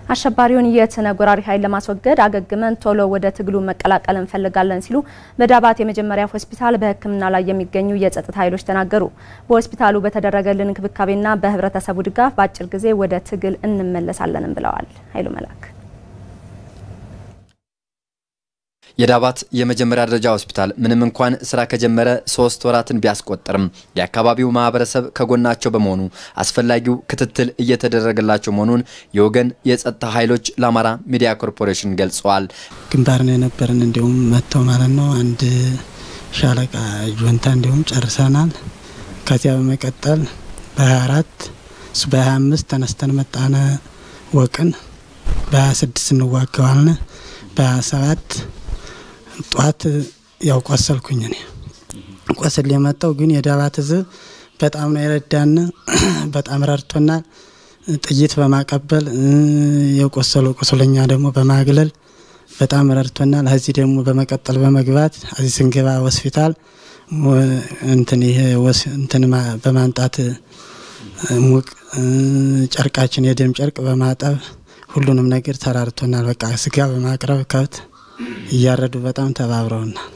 አሸባሪውን የትነግ ወራሪ ኃይል ለማስወገድ አገግመን ቶሎ ወደ ትግሉ መቀላቀል እንፈልጋለን ሲሉ በዳባት የመጀመሪያ ሆስፒታል በሕክምና ላይ የሚገኙ የጸጥታ ኃይሎች ተናገሩ። በሆስፒታሉ በተደረገልን እንክብካቤና በህብረተሰቡ ድጋፍ በአጭር ጊዜ ወደ ትግል እንመለሳለንም ብለዋል። ኃይሉ መላክ የዳባት የመጀመሪያ ደረጃ ሆስፒታል ምንም እንኳን ስራ ከጀመረ ሶስት ወራትን ቢያስቆጥርም የአካባቢው ማህበረሰብ ከጎናቸው በመሆኑ አስፈላጊው ክትትል እየተደረገላቸው መሆኑን የወገን የጸጥታ ኃይሎች ለአማራ ሚዲያ ኮርፖሬሽን ገልጸዋል። ግንባር ነው የነበረን እንዲሁም መጥተው ማለት ነው አንድ ሻለቃ ጁንታ እንዲሁም ጨርሰናል። ከዚያ በመቀጠል በ24 እሱ በ25 ተነስተን መጣነ ወቅን በ26 እንዋገዋልን በ27 ጧት ያው ቆሰልኩኝ እኔ ቆስል የመጣው ግን የዳባት ህዝብ በጣም ነው የረዳን። በጣም ረድቶናል። ጥይት በማቀበል የቆሰሉ ቁስለኛ ደግሞ በማግለል በጣም ረድቶናል። እዚህ ደግሞ በመቀጠል በመግባት እዚህ ስንገባ ሆስፒታል እንትን ይሄ እንትን በማንጣት ሙቅ ጨርቃችን የደም ጨርቅ በማጠብ ሁሉንም ነገር ተራርቶናል። በቃ ስጋ በማቅረብ ከብት እያረዱ በጣም ተባብረውናል።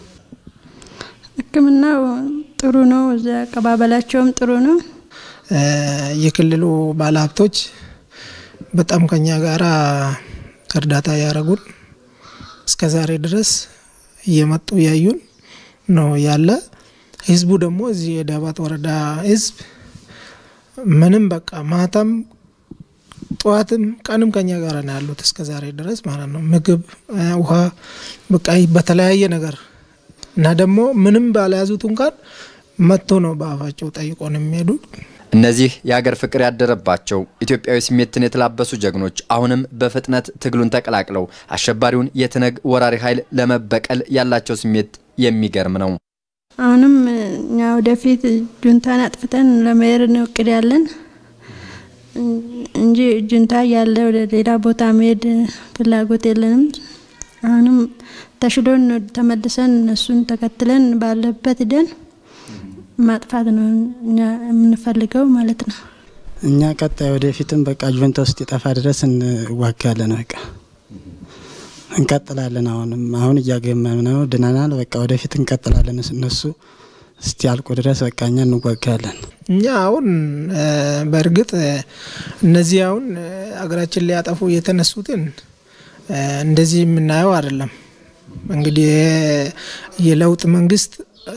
ሕክምናው ጥሩ ነው። እዚያ አቀባበላቸውም ጥሩ ነው። የክልሉ ባለሀብቶች በጣም ከኛ ጋራ እርዳታ ያደረጉን እስከ ዛሬ ድረስ እየመጡ ያዩን ነው ያለ። ህዝቡ ደግሞ እዚህ የዳባት ወረዳ ህዝብ ምንም በቃ ማታም ጠዋትም ቀንም ከኛ ጋር ነው ያሉት እስከ ዛሬ ድረስ ማለት ነው። ምግብ፣ ውሃ በቃ በተለያየ ነገር እና ደግሞ ምንም ባለያዙት እንኳን መጥቶ ነው በአፋቸው ጠይቆ ነው የሚሄዱት። እነዚህ የሀገር ፍቅር ያደረባቸው ኢትዮጵያዊ ስሜትን የተላበሱ ጀግኖች አሁንም በፍጥነት ትግሉን ተቀላቅለው አሸባሪውን የትነግ ወራሪ ኃይል ለመበቀል ያላቸው ስሜት የሚገርም ነው። አሁንም እኛ ወደፊት ጁንታን አጥፍተን ለመሄድ ነው እቅድ ያለን እንጂ ጁንታ ያለ ወደ ሌላ ቦታ መሄድ ፍላጎት የለንም። አሁንም ተሽሎን ተመልሰን እነሱን ተከትለን ባለበት ደን ማጥፋት ነው እኛ የምንፈልገው ማለት ነው። እኛ ቀጣይ ወደፊትም በቃ ጁንታ ውስጥ የጠፋ ድረስ እንዋጋለን። በቃ እንቀጥላለን። አሁንም አሁን እያገመም ነው ድነናል። በቃ ወደፊት እንቀጥላለን። እነሱ እስቲ ያልቁ ድረስ በቃ እኛ እንዋጋለን። እኛ አሁን በእርግጥ እነዚህ አሁን አገራችን ሊያጠፉ የተነሱትን እንደዚህ የምናየው አይደለም። እንግዲህ የለውጥ መንግስት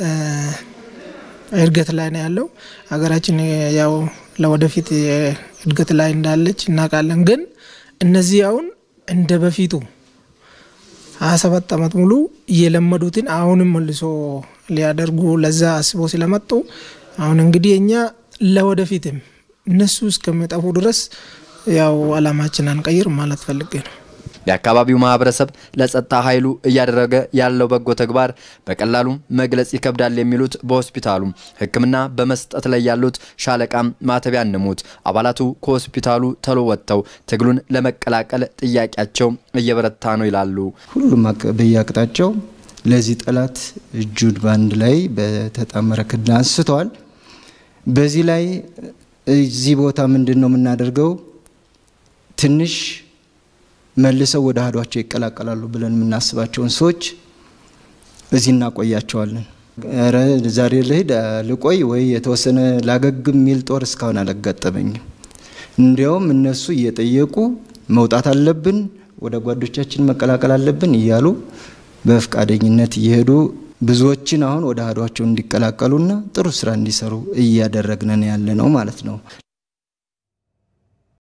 እድገት ላይ ነው ያለው። ሀገራችን ያው ለወደፊት እድገት ላይ እንዳለች እናውቃለን። ግን እነዚህ አሁን እንደ በፊቱ ሀያ ሰባት አመት ሙሉ እየለመዱትን አሁንም መልሶ ሊያደርጉ ለዛ አስቦ ስለመጡ አሁን እንግዲህ እኛ ለወደፊትም እነሱ እስከሚጠፉ ድረስ ያው አላማችን አንቀይር ማለት ፈልጌ ነው። የአካባቢው ማህበረሰብ ለጸጥታ ኃይሉ እያደረገ ያለው በጎ ተግባር በቀላሉ መግለጽ ይከብዳል የሚሉት በሆስፒታሉ ሕክምና በመስጠት ላይ ያሉት ሻለቃም ማተቢያ ንሙት አባላቱ ከሆስፒታሉ ተሎ ወጥተው ትግሉን ለመቀላቀል ጥያቄያቸው እየበረታ ነው ይላሉ። ሁሉም በየአቅጣጫው ለዚህ ጠላት እጁን በአንድ ላይ በተጣመረ ክንድ አንስተዋል። በዚህ ላይ እዚህ ቦታ ምንድን ነው የምናደርገው ትንሽ መልሰው ወደ አህዷቸው ይቀላቀላሉ ብለን የምናስባቸውን ሰዎች እዚህ እናቆያቸዋለን። ኧረ ዛሬ ልሂድ ልቆይ ወይ የተወሰነ ላገግም የሚል ጦር እስካሁን አላጋጠመኝም። እንዲያውም እነሱ እየጠየቁ መውጣት አለብን፣ ወደ ጓዶቻችን መቀላቀል አለብን እያሉ በፈቃደኝነት እየሄዱ ብዙዎችን አሁን ወደ አህዷቸው እንዲቀላቀሉና ጥሩ ስራ እንዲሰሩ እያደረግነን ያለ ነው ማለት ነው።